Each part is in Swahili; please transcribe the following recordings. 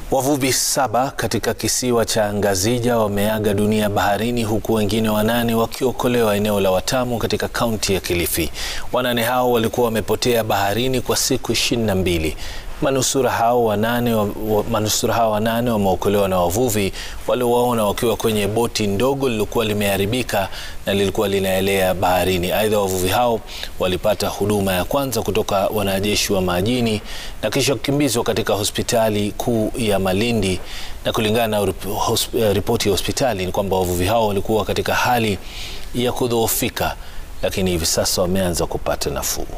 Wavuvi saba katika kisiwa cha Ngazija wameaga dunia baharini huku wengine wanane wakiokolewa eneo la Watamu katika kaunti ya Kilifi. Wanane hao walikuwa wamepotea baharini kwa siku ishirini na mbili. Manusura hao wanane wa, wa, manusura hao wanane wameokolewa na wavuvi waliowaona wakiwa kwenye boti ndogo lililokuwa limeharibika na lilikuwa linaelea baharini. Aidha, wavuvi hao walipata huduma ya kwanza kutoka wanajeshi wa majini na kisha kukimbizwa katika hospitali kuu ya Malindi. Na kulingana na ripoti ya hospitali ni kwamba wavuvi hao walikuwa katika hali ya kudhoofika, lakini hivi sasa wameanza kupata nafuu.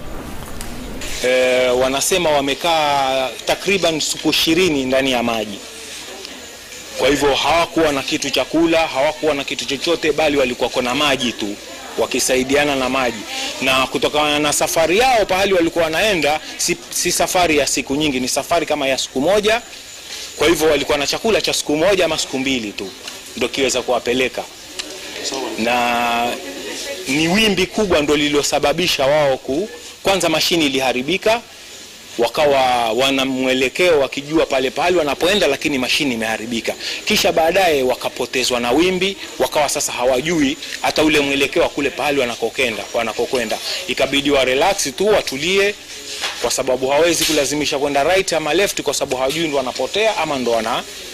E, wanasema wamekaa takriban siku ishirini ndani ya maji. Kwa hivyo hawakuwa na kitu cha kula, hawakuwa na kitu chochote, bali walikuwa na maji tu, wakisaidiana na maji. Na kutokana na safari yao pahali walikuwa wanaenda, si, si safari ya siku nyingi, ni safari kama ya siku moja. Kwa hivyo walikuwa na chakula cha siku moja ama siku mbili tu ndio kiweza kuwapeleka, na ni wimbi kubwa ndio lililosababisha wao ku kwanza mashini iliharibika, wakawa wana mwelekeo wakijua pale pale wanapoenda, lakini mashini imeharibika. Kisha baadaye wakapotezwa na wimbi, wakawa sasa hawajui hata ule mwelekeo wa kule pahali wanakokenda wanakokwenda. Ikabidi wa relax tu watulie, kwa sababu hawezi kulazimisha kwenda right ama left, kwa sababu hawajui ndo wanapotea ama ndo wana